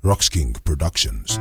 Rocks King Productions.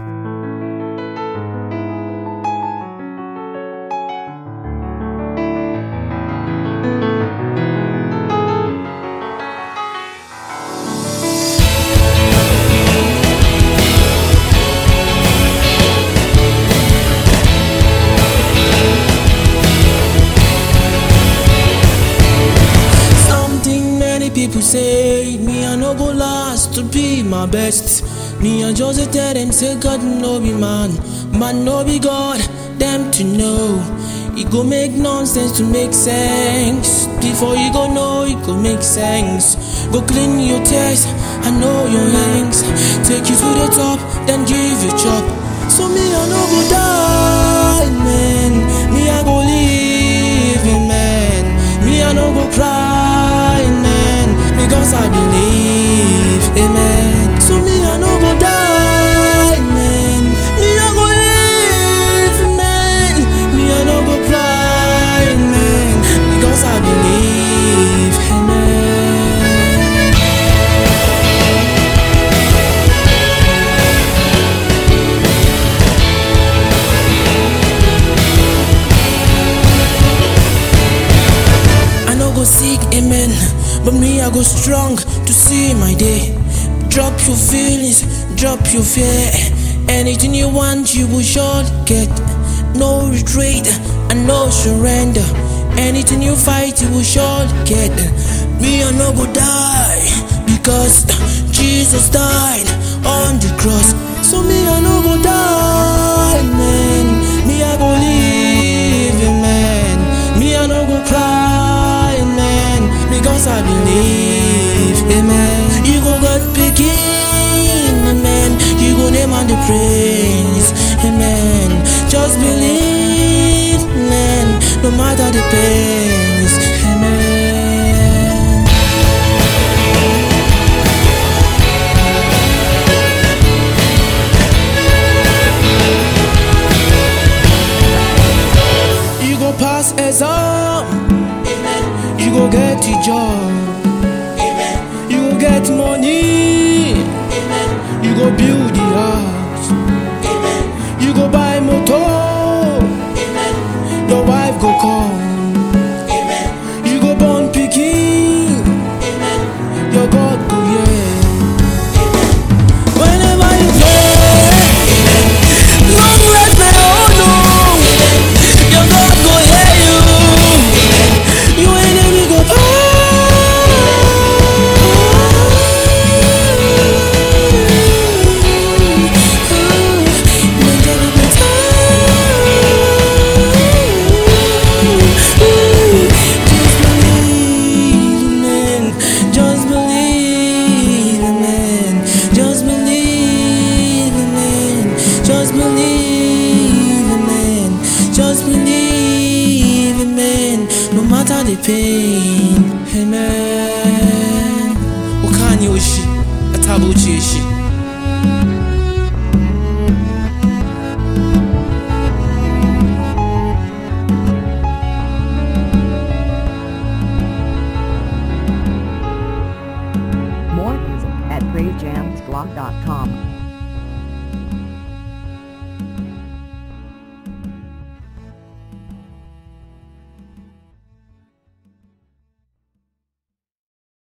Something many people say, me I no go last to be my best. Me I just dey tell them say God no be man, man no be God. Them to know, it go make nonsense to make sense. Before you go know, it go make sense. Go clean your tears, I know your hangs. Take you to the top, then give you chop. So me I no go die, man. Me I go live, man. Me I no go cry, man, because I believe, amen. So me I no go die, man. Me I go live, man. Me I no go cry, man, because I believe, amen. I no go sick, amen. But me, I go strong to see my day. Drop your feelings, drop your fear. Anything you want, you will surely get. No retreat and no surrender. Anything you fight, you will surely get. Me, I no go die because Jesus died on the cross. So me, I no go die, man. Me, I go live, man. Me, I no go cry, man, because I believe, amen. You go God begin, amen. You go name on the praise, amen. Just believe, man, no matter the pains, amen. You go pass exam. Amen. You go get the job. Amen. You go get money. Amen. You go build the house. Amen. You go buy motor. Amen. Your wife go come. Amen. You go born pikin. Amen. Your God go hear. Whenever you pray, long life may oh no. Your God go hear you. You enemy go Just believe, man. Just believe, man. Just believe, man. Just believe, man. No matter the pain, amen. Ukanye ushi, atabuchi ishi. More music at praisejamsblog.com.